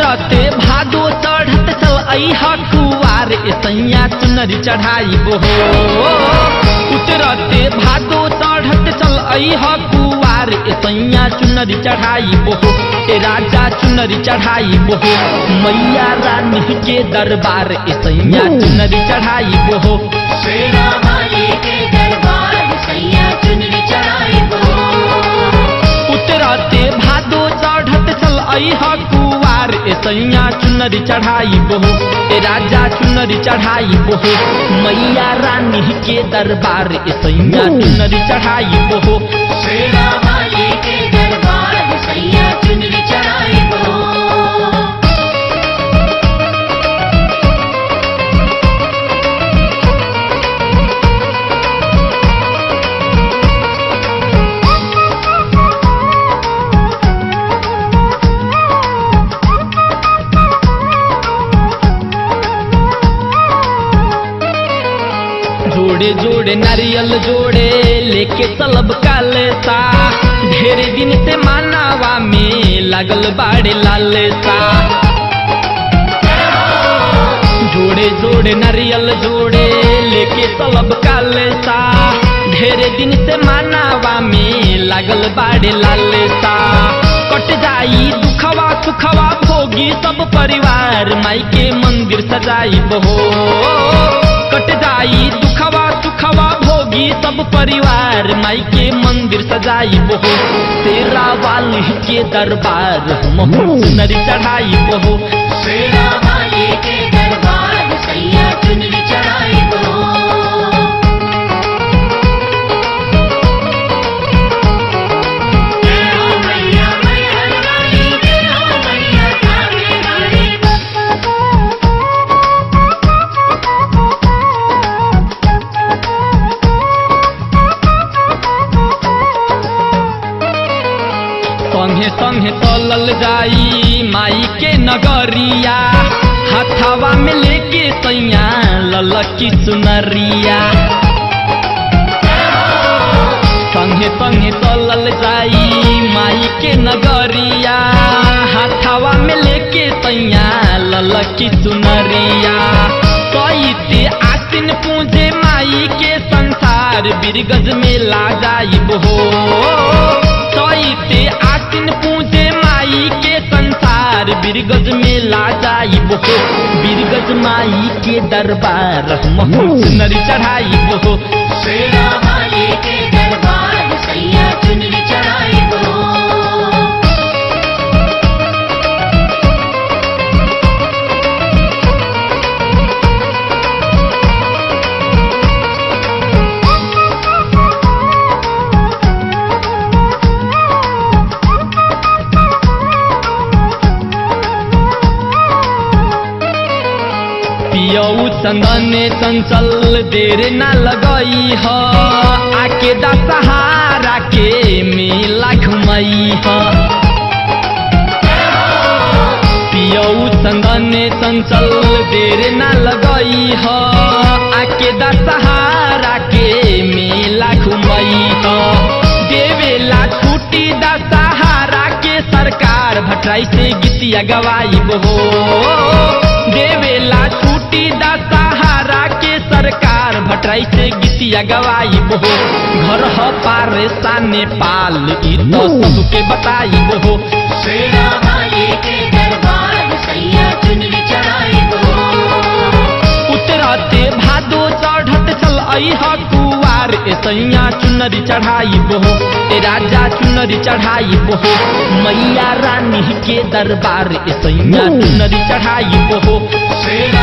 उतरते भादो चढ़त चल अह कुआर सैया चुनरी चढ़ाई हो उतरते भादो चढ़त चल अह कुआर सैया चुनरी चढ़ाई हो ए राजा चुनरी चढ़ाई हो मैया रानी के दरबार सैया चुनरी चढ़ाई हो शेरा वाली के दरबार सैया चुनरी चढ़ाई हो उतरते भादो चढ़त चल अह कुआर ए सैया चुनरी चढ़ाई बोहो ए राजा चुनरी चढ़ाई बोहो मैया रानी के दरबार ए सैया चुनरी चढ़ाई बोहो शेरा वाली के दरबार सैया चुनरी चढ़ाई हो जोड़े जोड़े नारियल जोड़े लेके चलब कालेसा ढेर दिन से मानावा में लागल बाड़े लालेसा जोड़े जोड़े नारियल जोड़े लेके चलब कालेसा ढेर दिन से मानावा में लागल बाड़े लालेसा कट जाई दुखवा सुखवा भोगी सब परिवार माई के मंदिर सजाई बहो कट जाई दुखवा सुखवा भोगी सब परिवार माई के मंदिर सजाई बहो तेरा वाली के दरबार हम नरी चढ़ाई बहो शेरा वाली के दरबार सैया चुनरी चढ़ाई हो जय हो मैया मैहर वाली जय हो मैया काली वाली संगे संगे तलल जाई माई के नगरिया हथावा में लेके सैया ललकी चुनरिया संगे संगे तलल जाई माई के नगरिया हथावा में लेके सैया ललकी चुनरिया कैसे आसिन पूजे माई के संसार बिरगज में ला जाई हो कैसे आसिन पूजे माई के संसार बिरगज में ला जाई हो बिरगज माई के दरबार हम नरी चढ़ाई हो शेरा वाली के दरबार सैया चुनरी चढ़ाई हो पियऊ चंदन चंचल देर न लगई ह आके दा सहारा के मेला घुमई ह पियऊ चंदन चंचल देर न लगई ह आके दा सहारा के मेला घुमई ह देवेला छुट्टी दा सहारा के सरकार भटराई से गीतिया गवाई हो देवेला छुट्टी दा सहारा के सरकार भटराई से गीतिया गवाई हो घर ह पारे साने पाल ई तो सबके बताई हो शेरा वाली के दरबार सैया चुनरी चढ़ाई हो उतरते भादो चढ़त चल अह कुआर ए सैया चुनरी चढ़ाई हो ए राजा चुनरी चढ़ाई हो मैया रानी के दरबार ए सैया चुनरी चढ़ाई हो शेरा